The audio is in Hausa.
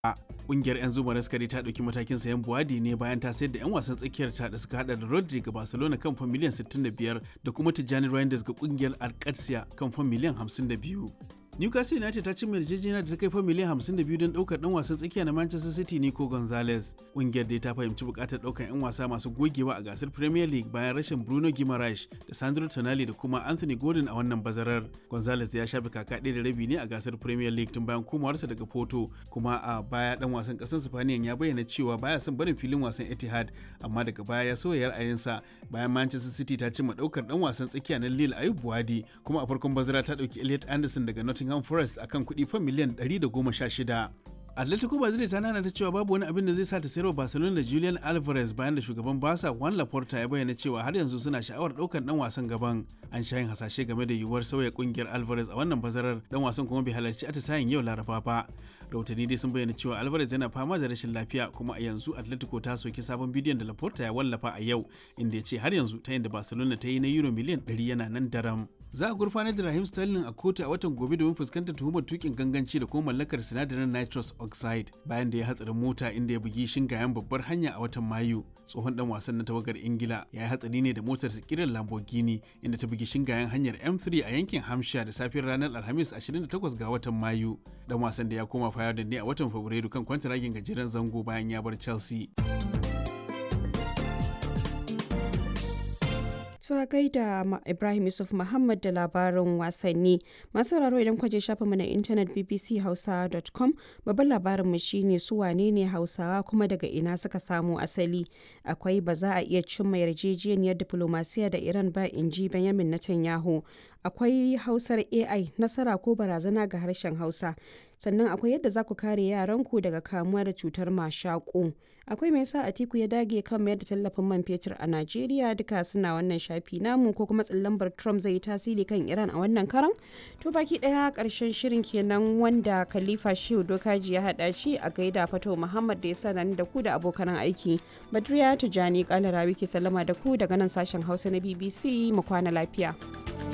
Ƙungiyar 'yan zuma raskari ta ɗauki matakin sayan Buwadi ne bayan ta sayar da 'yan wasan tsakiyar ta da suka hada da Rodri ga Barcelona kan fan miliyan 65 da kuma Tijjani Reinders ga ƙungiyar Alcatia kan fan miliyan 52. Newcastle United ta cimma yarjejeniya da ta kai fa miliyan 52 don daukar dan wasan tsakiya na Manchester City Nico Gonzalez. Kungiyar dai ta fahimci bukatar daukar 'yan wasa masu gogewa a gasar Premier League bayan rashin Bruno Guimaraes da Sandro Tonali da kuma Anthony Gordon a wannan bazarar. Gonzalez ya shafe kaka ɗaya da rabi ne a gasar Premier League tun bayan komawarsa daga Porto, kuma a baya dan wasan ƙasar Spaniyan ya bayyana cewa baya son barin filin wasan Etihad, amma daga baya ya sauya ra'ayinsa bayan Manchester City ta cimma daukar dan wasan tsakiya na Lille Ayub Buwadi, kuma a farkon bazara ta dauki Elliot Anderson daga Nottingham Nottingham Forest akan kuɗi fan miliyan 116. Atletico Madrid ta nana ta cewa babu wani abin da zai sa ta sayarwa Barcelona da Julian Alvarez bayan da shugaban Barca Juan Laporta ya bayyana cewa har yanzu suna sha'awar ɗaukar dan wasan gaban. An sha yin hasashe game da yiwuwar sauya kungiyar Alvarez a wannan bazarar dan wasan kuma bai halarci atisayen yau Laraba ba. Rahotanni dai sun bayyana cewa Alvarez yana fama da rashin lafiya kuma a yanzu Atletico ta soki sabon bidiyon da Laporta ya wallafa a yau inda ya ce har yanzu ta yin da Barcelona ta yi na euro miliyan 100 yana nan daram. Za a gurfanar da Raheem Sterling a kotu a watan gobe domin fuskantar tuhumar tukin ganganci da kuma mallakar sinadarin nitrous oxide bayan da ya hatsarin mota inda ya bugi shingayen babbar hanya a watan Mayu. Tsohon dan wasan na tawagar Ingila ya yi hatsari ne da motar kiran Lamborghini inda ta bugi shingayen hanyar M3 a yankin Hampshire da safiyar ranar Alhamis 28 ga watan Mayu. Dan wasan da ya koma Fayardin ne a watan Fabrairu kan kwantaragin gajeren zango bayan ya bar Chelsea. Tuwa gaida Ibrahim Yusuf Muhammad da labarin wasanni. Masu sauraro idan kwaje shafinmu na intanet bbchausa.com babban labarinmu shine su wane ne Hausawa kuma daga ina suka samu asali. Akwai ba za a iya cimma yarjejeniyar diplomasiya da Iran ba in ji Benjamin Netanyahu. Akwai Hausar AI nasara ko barazana ga harshen Hausa. sannan akwai yadda za ku kare yaranku daga kamuwa da cutar mashaƙo akwai mai yasa atiku ya dage kan mayar da tallafin man fetur a najeriya duka suna wannan shafi namu ko kuma tsallambar trump zai yi tasiri kan iran a wannan karan to baki daya karshen shirin kenan wanda khalifa shehu dokaji ya hada shi a gaida fato muhammad da ya sa da ku da abokan aiki badriya tijani kalarawi ke sallama da ku daga nan sashen hausa na bbc mu kwana lafiya.